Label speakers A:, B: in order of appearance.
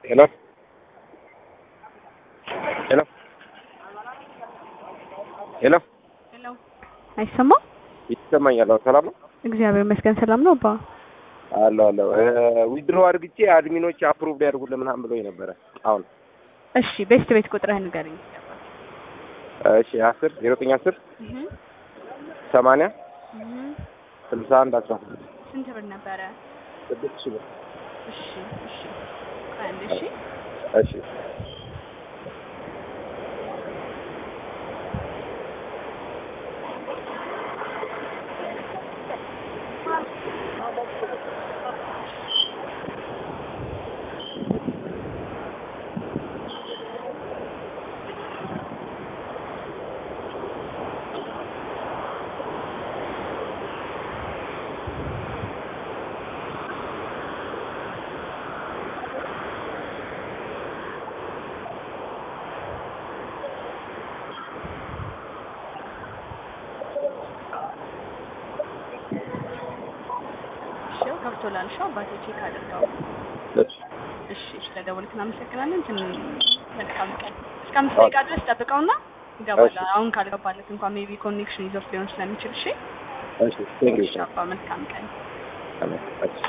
A: ሄሎ ሄሎ ሄሎ
B: ሄሎ አይሰማም?
A: ይሰማኛል። አዎ፣ ሰላም ነው
B: እግዚአብሔር ይመስገን ሰላም ነው። አባ
A: አለሁ አለሁ። ዊድሮ አድርግቼ አድሚኖች አፕሩቭ ያድርጉልን ምናምን ብሎኝ ነበረ። አሁን
B: እሺ፣ ቤስት ቤት ቁጥርህን ንገረኝ።
A: እሺ፣ አስር ዜሮ ዘጠኝ አስር ሰማንያ ስልሳ አንድ አስራ ስድስት
B: ስንት ብር ነበረ?
A: ስድስት ሺህ ብር።
B: እሺ እሺ ቆይ አንዴ እሺ
A: እሺ
B: እሺ ገብቶላል። እሺ አባቴ ቼክ አድርገው።
A: እሺ
B: እሺ ስለደወልክ እናመሰግናለን። ትን መልካም ቀን። እስከ አምስት ደቂቃ ድረስ ጠብቀውና ይገባል።
A: እሺ።
B: አሁን ካልገባለት እንኳን ሜቢ ኮኔክሽን ይዞት ሊሆን ስለሚችል እሺ።
A: እሺ ቴንክ ዩ
B: እሺ አባ መልካም ቀን።
A: እሺ